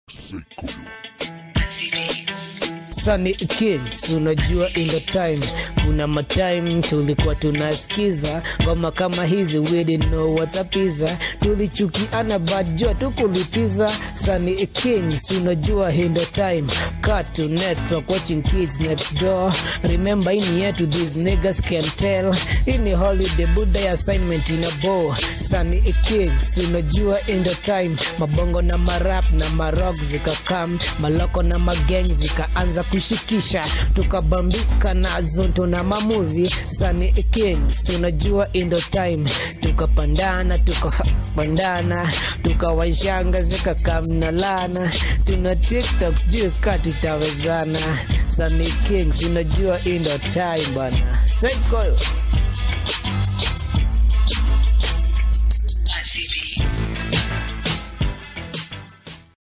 Sunny Kings, unajua in the time, kuna matime tulikuwa tunasikiza ngoma kama hizi, we didn't know what's a pizza, tulichukiana but jua tukulipiza. Sunny Kings, unajua in the time, Cartoon Network watching kids next door, remember ini yetu these niggas can tell, ini holiday buda assignment in a bow. Sunny Kings, unajua in the time, mabongo na marap na marok zikakam, maloko na mageng zikaanza kushikisha, tukabambika nazo ndo na mamuvi. Sunny Kings, unajua in the time, tukapandana tukapandana, tukawashanga zikakamna lana, tuna TikTok sijui ka tutawezana. Sunny Kings, unajua in the time bana, Sekoyo.